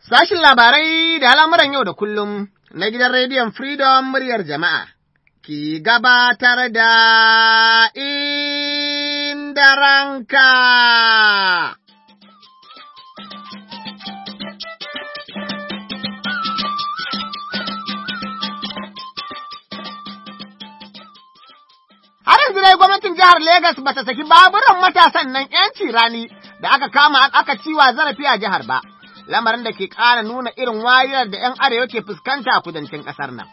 Sashin labarai da al'amuran yau da kullum na gidan rediyon Freedom muryar jama'a ki gabatar da inda ranka. Har yanzu dai gwamnatin jihar Legas ba ta saki baburan matasan nan ‘yanci rani da aka kama aka ciwa zarafi a jihar ba. lamarin da ke ƙara nuna irin wariyar da ‘yan arewa ke fuskanta a kudancin ƙasar nan.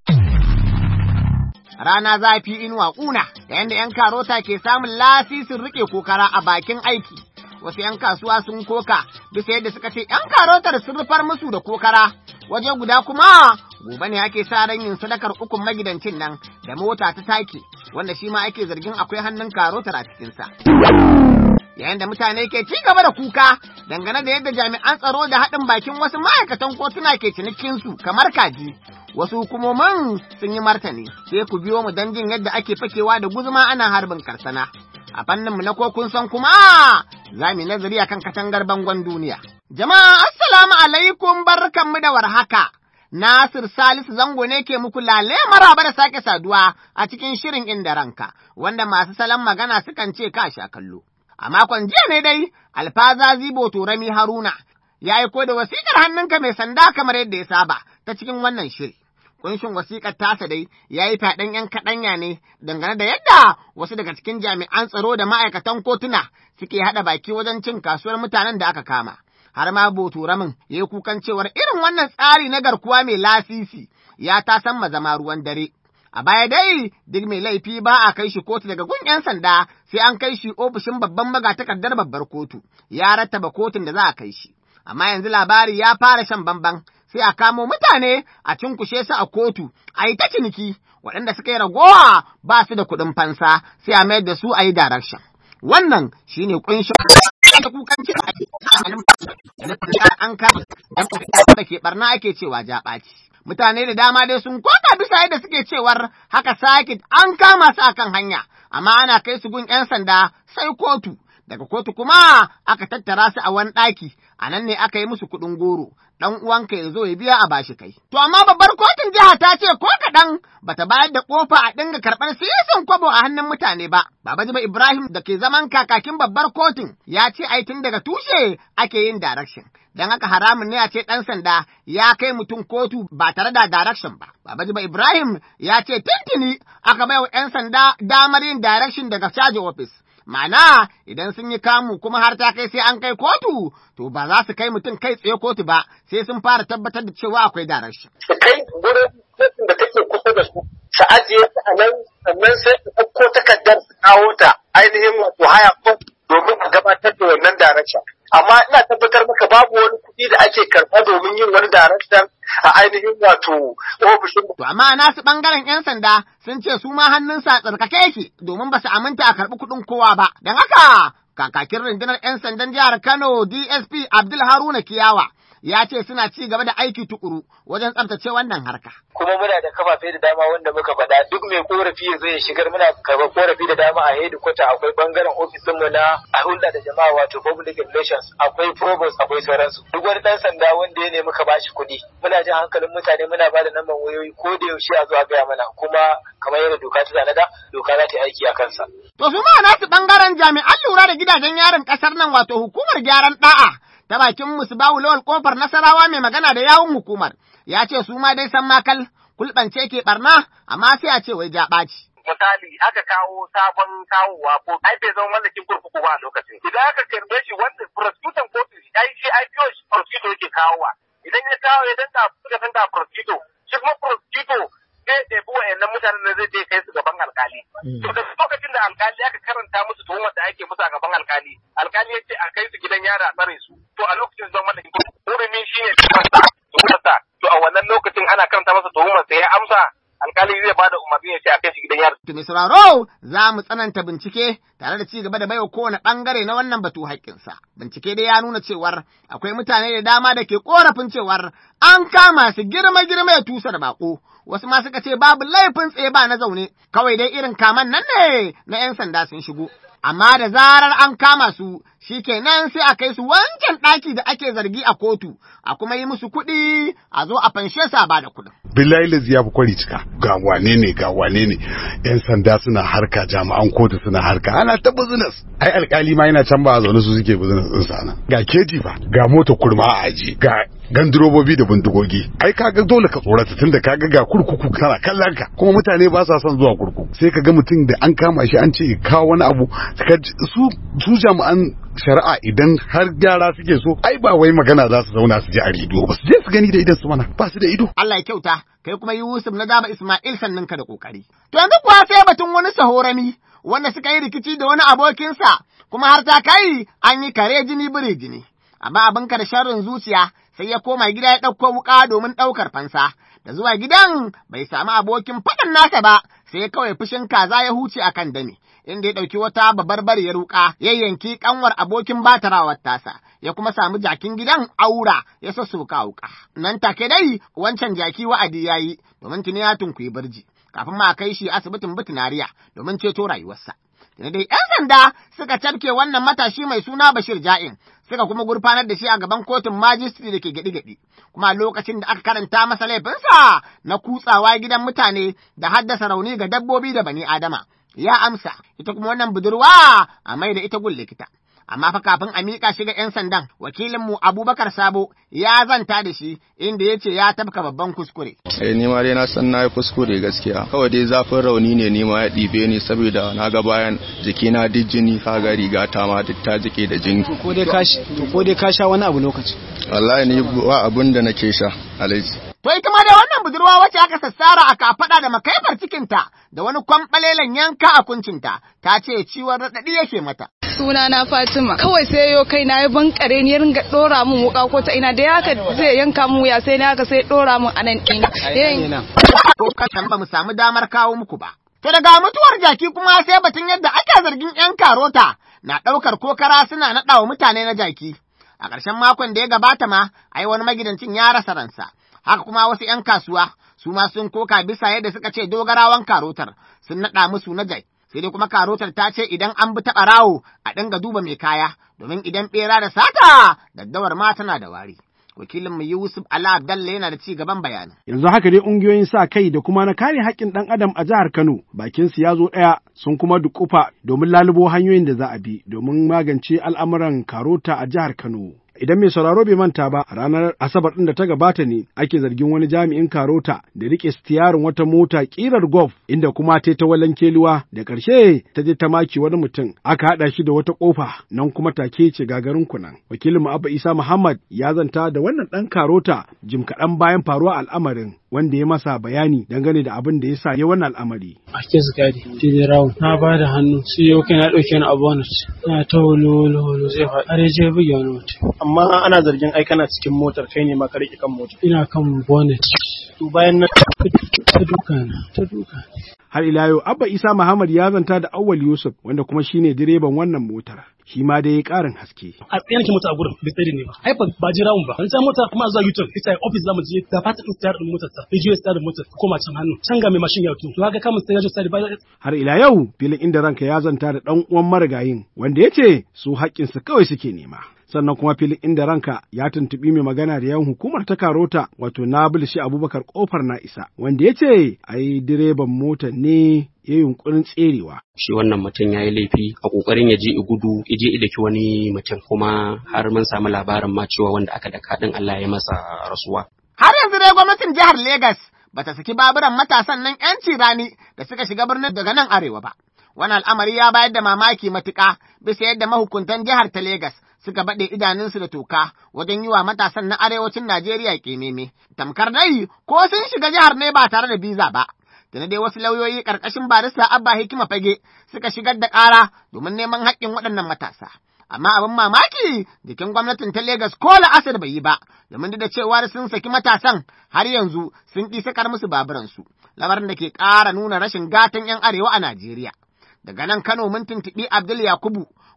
Rana zafi inuwa ƙuna, da yadda ‘yan karota ke samun lasisin riƙe kokara a bakin aiki. Wasu ‘yan kasuwa sun koka, bisa yadda suka ce ‘yan karotar sun rufar musu da kokara, waje guda kuma gobe ne ake sa ran yin sadakar ukun magidancin nan da mota ta take, wanda shi ma ake zargin akwai hannun karotar a cikinsa. yayin da mutane ke ci gaba da kuka dangane da yadda jami'an tsaro da haɗin bakin wasu ma'aikatan kotuna ke cinikinsu kamar kaji. Wasu hukumomin sun yi martani, sai ku biyo mu don jin yadda ake fakewa da guzuma ana harbin karsana. A fanninmu na ko kun san kuma za mu nazari akan katangar bangon duniya. Jama'a assalamu alaikum barkanmu da warhaka. Nasir Salisu Zango ne ke muku lale maraba da sake saduwa a cikin shirin inda ranka, wanda masu salon magana sukan ce ka sha kallo. A makon jiya ne dai, alfaza zibo turami Haruna ya aiko da wasiƙar hannunka mai sanda kamar yadda ya saba ta cikin wannan shiri. Kunshin wasiƙar tasa dai ya yi faɗin ‘yan kaɗanya ne dangane da yadda wasu daga cikin jami'an tsaro da ma'aikatan kotuna suke haɗa baki wajen cin kasuwar mutanen da aka kama. Har ma Boturamin ya yi kukan cewar irin wannan tsari na garkuwa mai lasisi ya ta san zama ruwan dare. A baya dai duk mai laifi ba a kai shi kotu daga gun 'yan sanda sai an kai shi ofishin babban magatakardar babbar kotu, ya rattaba kotun da za a kai shi. Amma yanzu labari ya fara shan bamban sai a kamo mutane a cinkushe su a kotu, a yi ta ciniki, waɗanda suka yi ragowa ba su da kuɗin fansa sai a mayar da su a yi direction. Wannan shi ne ƙunshin da kukan ce an kama da ke barna ake cewa jaɓaci. mutane da dama dai sun koka bisa yadda suke cewar haka sakit an kama su akan hanya, amma ana kai su gun ‘yan sanda sai kotu, daga kotu kuma aka tattara su a wani ɗaki, a nan ne aka yi musu kuɗin goro, ɗan uwanka ya zo ya biya a bashi kai. To amma babbar kotun jiha ta ce ko kaɗan bata bayar da ƙofa a dinga karɓar siyasan kwabo a hannun mutane ba. Baba Jiba Ibrahim da ke zaman kakakin babbar kotun ya ce ai tun daga tushe ake yin direction. Don haka haramun ne a ce ɗan sanda ya kai mutum kotu ba tare da direction ba. Baba Jiba Ibrahim ya ce tuntuni aka bai wa ‘yan sanda damar yin direction daga caji office. Ma'ana idan sun yi kamu kuma har ta kai sai an kai kotu, to ba za su kai mutum kai tsaye kotu ba, sai sun fara tabbatar da cewa akwai direction. Su kai wurin kotun da take kusa da su, su ajiye ta a nan, sannan sai su ɗauko takardar su kawo ta ainihin wato haya domin a gabatar da wannan direction. Amma ina tabbatar maka babu wani kuɗi da ake karɓa domin yin wani direction a ainihin wato ofishin. To amma nasu ɓangaren 'yan sanda sun ce su ma hannunsa tsarkake yake domin ba su aminta a karɓi kuɗin kowa ba. Don haka kakakin rundunar 'yan sandan jihar Kano DSP Abdul Haruna Kiyawa ya ce suna ci gaba da aiki tukuru wajen tsabtace wannan harka. Kuma muna da kafafe da dama wanda muka faɗa duk mai korafi ya zo ya shigar muna karɓar korafi da dama a hedikwata akwai bangaren ofisin mu na a hulɗa da jama'a wato public relations akwai provost akwai sauransu. Duk wani ɗan sanda wanda ya nemi ka bashi kuɗi muna jin hankalin mutane muna ba da namban wayoyi ko da yaushe a zo a gaya mana kuma kamar yadda doka ta tanada doka za ta yi aiki a kansa. To su ma nasu bangaren jami'an lura da gidajen yarin ƙasar nan wato hukumar gyaran ɗa'a. ta bakin musbahu lawal kofar nasarawa mai magana da yawun hukumar ya ce su ma dai san makal kulɓance ke barna amma sai a ce wai jaɓaci. misali aka kawo sabon kawowa ko ai bai zama mallakin kurkuku ba a lokacin idan aka karbe shi wanda prosecutor kotu ai shi IPO shi prosecutor yake kawowa idan ya kawo ya danka suka danka prosecutor shi kuma prosecutor zai ɗebi wa'annan mutanen da zai je kai su gaban alkali to da lokacin da alkali aka karanta musu tuhumar da ake musu a gaban alkali alkali ya ce a kai su gidan yara a tsare su to a lokacin zama mallakin kurkuku hurumi shine tuhumarsa to a wannan lokacin ana karanta masa tuhumar sai ya amsa alkali zai bada umarni ya ce a kai shi gidan yari. To mai sauraro za mu tsananta bincike tare da ci gaba da baiwa kowane ɓangare na wannan batu haƙƙinsa. Bincike dai ya nuna cewar akwai mutane da dama da ke ƙorafin cewar an kama su girma girma ya tusa da baƙo. Wasu ma suka ce babu laifin tsaye ba na zaune, kawai dai irin kaman nan ne na ‘yan sanda sun shigo. Amma da zarar an kama su shi kenan sai a kai su wancan ɗaki da ake zargi a kotu, a kuma yi musu kuɗi a zo a fanshe sa ba da kuɗin. billahi lazi ya fi kwari cika ga wane ne ga wane ne yan sanda suna harka jami'an kotu suna harka ana ta business ai alkali ma yana can ba a zaune su suke business din sana ga keji ba ga mota kurma a aji ga gandirobobi da bindigogi ai kaga dole ka tsorata tunda kaga ga kurkuku kana kallon ka kuma mutane ba sa son zuwa kurkuku sai kaga mutum da an kama shi an ce kawo wani abu su su jami'an shari'a idan har gyara suke so ai ba wai magana za su zauna su ji a rediyo ba su je su gani da idan su mana ba su da ido Allah ya kyauta kai kuma Yusuf na daba Ismail sannan ka da kokari to yanzu kuwa sai batun wani sahorami wanda suka yi rikici da wani abokinsa kuma har ta kai an yi kare jini biri jini amma abin ka da sharrin zuciya sai ya koma gida ya ɗauko wuƙa domin ɗaukar fansa da zuwa gidan bai samu abokin faɗan nasa ba sai kawai fushin kaza ya huce akan dane inda ya ɗauki wata babbar ya ruƙa ya yanki ƙanwar abokin batarawar tasa ya kuma samu jakin gidan aura ya sassoka wuƙa nan take dai wancan jaki wa'adi ya yi domin tuni ya tunkuyi birji kafin ma kai shi asibitin bitinariya domin ceto rayuwarsa. Da dai ‘yan sanda suka cafke wannan matashi mai suna Bashir Ja'in, suka kuma gurfanar da shi a gaban kotun majistri da ke gaɗi-gaɗi, kuma lokacin da aka karanta masa laifinsa na kutsawa gidan mutane da haddasa rauni ga dabbobi da bani Adama. Ya amsa, ita kuma wannan budurwa a mai da ita gun likita. amma fa kafin a miƙa shi ga ‘yan sandan, wakilinmu Abubakar Sabo ya zanta da shi inda ya ce ya tabka babban kuskure. Eh ni ma dai na san na yi kuskure gaskiya. Kawai dai zafin rauni ne ni ma ya ɗibe ni saboda na ga bayan jikina duk jini kaga riga ta ma duk ta jike da jini. Ko dai ka ko dai ka sha wani abu lokaci. Wallahi ni ba abun da nake sha alaji. To ita ma da wannan budurwa wacce aka sassara a kafaɗa da makaifar cikinta da wani kwamɓalelen yanka a kuncinta ta ce ciwon raɗaɗi yake mata. Suna na Fatima kawai sai yo kai na yi bankare ni ya ringa ɗora min wuka ko ta ina da haka zai yanka mu ya sai na haka sai ɗora min anan ina. Ko kasan ba mu samu damar kawo muku ba. To daga mutuwar jaki kuma sai batun yadda ake zargin 'yan karota na ɗaukar kokara suna naɗa wa mutane na jaki. A ƙarshen makon da ya gabata ma, ai wani magidancin ya rasa ransa. haka kuma wasu ‘yan kasuwa su ma sun koka bisa yadda suka ce dogarawan karotar sun naɗa musu na jai. Sai dai kuma karotar ta ce idan an bi taɓa rawo a dinga duba mai kaya, domin idan ɓera da sata daddawar ma tana da wari. Wakilin mu Yusuf Ala Abdalla yana da ci gaban bayanin. Yanzu haka dai ƙungiyoyin sa kai da kuma na kare haƙƙin ɗan adam a jihar Kano bakin su ya zo ɗaya sun kuma dukufa domin lalubo hanyoyin da za a bi domin magance al'amuran karota a jihar Kano. Idan mai sauraro bai manta ba, a ranar Asabar ɗin da ta gabata ne ake zargin wani jami'in karota da riƙe stiyarin wata mota ƙirar golf inda kuma ta ta walan keluwa da ƙarshe ta je ta maki wani mutum aka haɗa shi da wata ƙofa nan kuma take ce gagarin kunan. Wakilin mu Abba Isa Muhammad ya zanta da wannan ɗan karota jim kaɗan bayan faruwa al'amarin wanda ya masa bayani dangane da abin da ya sa ya wannan al'amari. A ke zikari, Tili Rawun, na ba da hannu, sai yau kai na ɗauke ni a bonus, na ta holo holo zai faɗi, har je buge wani mutum. Amma ana zargin ai kana cikin motar kai ne ma ka riƙe kan motar. Ina kan bonnet. To bayan nan ta duka na, ta duka. Har ila yau Abba Isa Muhammad ya zanta da Awwal Yusuf wanda kuma shine direban wannan motar. Shi ma dai ƙarin haske. A tsaye nake mota a gurin bai tsare ne ba. Ai ba ba jira mun ba. An ta mota kuma zuwa YouTube ita office zamu je da fata din tsayar din motar ta. Ya je tsayar din motar koma can hannu. Can ga mai mashin ya to. To haka kamun sai ya je tsayar ba Har ila yau filin inda ranka ya zanta da ɗan uwan marigayin wanda ya ce su haƙƙinsu kawai suke nema. sannan kuma filin inda ranka ya tuntuɓi mai magana da yawan hukumar ta karota wato Nabil shi Abubakar kofar na isa wanda ya ce ai direban mota ne ya yunkurin tserewa. Shi wannan mutum ya yi laifi a ƙoƙarin ya je i gudu ya je idaki wani mutum kuma har mun samu labarin ma cewa wanda aka daka ɗin Allah ya masa rasuwa. Har yanzu dai gwamnatin jihar Legas bata saki baburan matasan nan 'yanci rani da suka shiga birnin daga nan arewa ba. Wani al'amari ya bayar da mamaki matuƙa bisa yadda mahukuntan jihar ta Legas suka baɗe idanunsu da toka wajen yi wa matasan na arewacin Najeriya ƙememe. Tamkar dai ko sun shiga jihar ne ba tare da biza ba. Da dai wasu lauyoyi ƙarƙashin barista Abba Hikima Fage suka shigar da ƙara domin neman haƙƙin waɗannan matasa. Amma abin mamaki jikin gwamnatin ta Legas ko la'asar bai yi ba, domin da cewa sun saki matasan har yanzu sun ƙi sakar musu baburansu, lamarin da ke ƙara nuna rashin gatan 'yan arewa a Najeriya. Daga nan Kano mun tuntuɓi Abdul Yakubu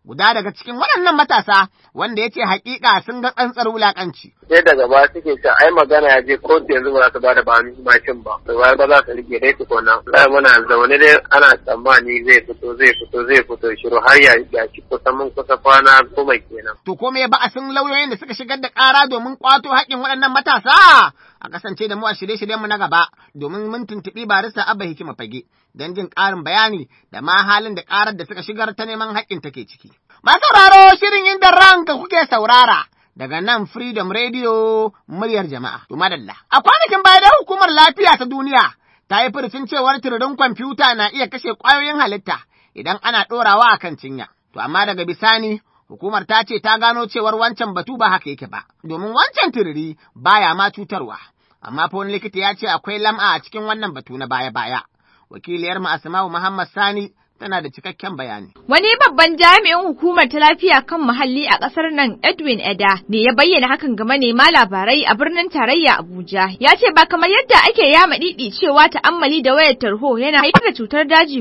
guda daga cikin waɗannan matasa wanda ya ce haƙiƙa sun ga tsantsar wulaƙanci. sai daga ba suke ce ai magana ya je kotu yanzu ba za su bada ba mashin ba to ba za su rike dai tukuna sai muna zaune dai ana tsammani zai fito zai fito zai fito shiru har ya ya ci kusa mun kusa kwana goma kenan To ko me ba a sun lauyoyin da suka shigar da ƙara domin ƙwato haƙƙin waɗannan matasa? A kasance da mu a shirye-shiryen mu na gaba domin mun tuntuɓi barista Abba Hikima Fage don jin ƙarin bayani da ma halin da ƙarar da suka shigar ta neman haƙƙin take ciki. Masu sauraro shirin inda ranka kuke saurara. daga nan Freedom Radio muryar jama'a. To madalla. A kwanakin baya da hukumar lafiya ta duniya ta yi furucin cewar tururin kwamfuta na iya kashe ƙwayoyin halitta idan ana ɗorawa a kan cinya. To amma daga bisani hukumar ta ce ta gano cewar wancan batu ba haka yake ba, domin wancan tururi baya ma cutarwa. Amma fa wani likita ya ce akwai lam'a a cikin wannan batu na baya-baya. Wakiliyar mu Asma'u Muhammad Sani tana da cikakken bayani. Wani babban jami'in hukumar ta lafiya kan muhalli a ƙasar nan Edwin Eda ne ya bayyana hakan ga manema labarai a birnin tarayya Abuja. Ya ce ba kamar yadda ake yama didi cewa ta'ammali da wayar tarho yana haifar da cutar daji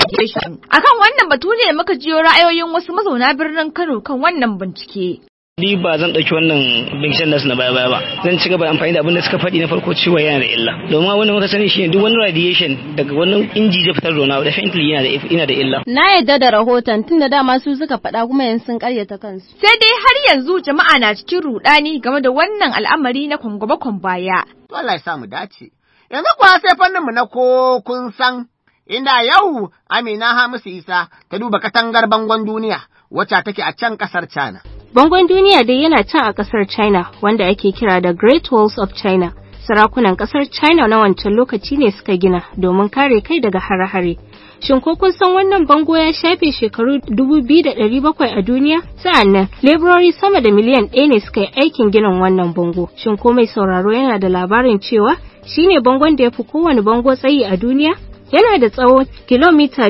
Akan wannan batu ne muka jiyo ra'ayoyin wasu mazauna birnin Kano kan wannan bincike. ni ba zan ɗauki wannan binciken nasu na baya baya ba zan ci gaba da amfani da abin da suka faɗi na farko cewa yana da illa domin abin da muka sani shine duk wani radiation daga wannan inji zai fitar da wani definitely yana da yana da illa Na yadda da rahoton tunda dama su suka faɗa kuma yanzu sun karyata kansu. Sai dai har yanzu jama'a na cikin rudani game da wannan al'amari na kwangwabakon baya. To Allah ya sa mu dace. Yanzu kuwa sai fannin mu na ko kun san inda yau Amina Hamisu Isa ta duba katangar bangon duniya wacce take a can kasar China. Bangon duniya dai yana can a ƙasar China wanda ake kira da Great Walls of China. Sarakunan ƙasar China na wancan lokaci ne suka gina domin kare kai daga hare-hare. Shin ko kun san wannan bango ya shafe shekaru 2,700 a duniya? Sa'an nan, leburori sama da miliyan ɗaya ne suka yi aikin ginin wannan bango. Shin ko mai sauraro yana da labarin cewa shine bangon da ya fi kowane bango tsayi a duniya? Yana da tsawo kilomita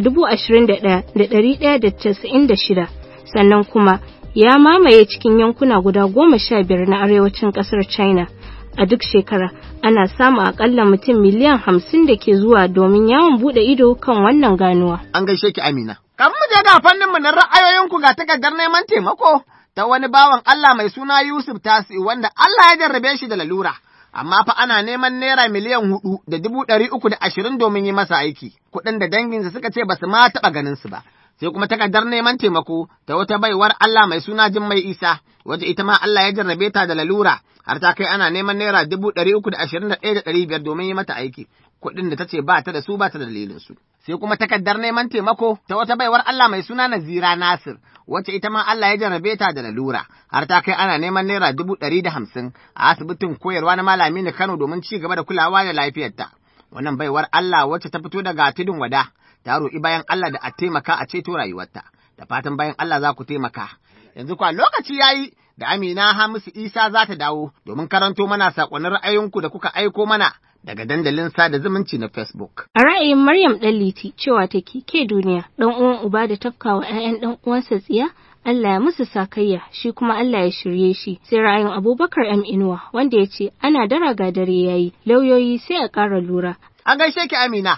21,196 sannan kuma ya mamaye cikin yankuna guda goma sha biyar na arewacin kasar China. A duk shekara ana samun akalla mutum miliyan hamsin da ke zuwa domin yawon bude ido kan wannan ganuwa. An gaishe ki Amina. Kan mu je ga fannin mu na ra'ayoyinku ga takardar neman taimako ta wani bawan Allah mai suna Yusuf Tasi wanda Allah ya jarrabe shi da lalura. Amma fa ana neman naira miliyan hudu da dubu ɗari uku da ashirin domin yi masa aiki, kuɗin da danginsa suka ce ba su ma taɓa ganin su ba. sai kuma takardar neman taimako ta wata baiwar Allah mai suna Jummai Isa, wace ita ma Allah ya jarrabe ta da lalura, har ta kai ana neman naira dubu ɗari uku da ashirin da ɗaya da ɗari biyar domin yi mata aiki, kuɗin da ta ce ba ta da su ba ta da dalilin su. Sai kuma takardar neman taimako ta wata baiwar Allah mai suna Nazira Nasir, wacce ita ma Allah ya jarrabe ta da lalura, har ta kai ana neman naira dubu ɗari da hamsin a asibitin koyarwa na malami na Kano domin ci gaba da kulawa da lafiyarta. Wannan baiwar Allah wacce ta fito daga tudun wada, ta roƙi bayan Allah da a taimaka a ceto rayuwarta, da fatan bayan Allah za ku taimaka. Yanzu kwa lokaci ya yi da Amina Hamisu Isa za ta dawo domin karanto mana saƙonin ra'ayinku da kuka aiko mana daga dandalin sada zumunci na Facebook. A ra'ayin Maryam Ɗanliti cewa take ke duniya ɗan uwan uba da tafkawa 'ya'yan ɗan uwansa tsiya Allah ya musu sakayya shi kuma Allah ya shirye shi sai ra'ayin Abubakar M Inuwa wanda ya ce ana dara ga dare yayi lauyoyi sai a ƙara lura. An gaishe ki Amina.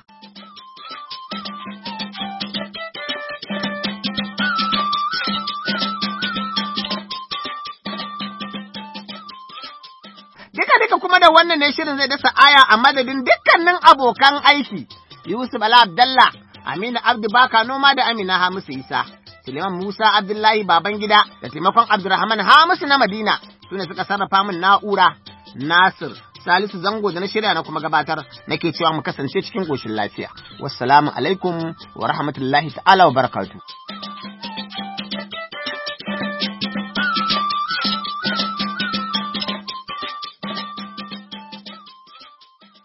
Duka duka kuma da wannan ne shirin zai dasa aya a madadin dukkanin abokan aiki. Yusuf Ala Abdallah, Aminu Abdu Baka Noma da Amina Hamisu Isa, Suleiman Musa Abdullahi Babangida da taimakon Abdulrahman Hamisu na Madina su ne suka sarrafa min na'ura. Nasir Salisu Zango da na shirya na kuma gabatar nake cewa mu kasance cikin ƙoshin lafiya. Wassalamu alaikum wa rahmatullahi ta'ala wa barakatuh.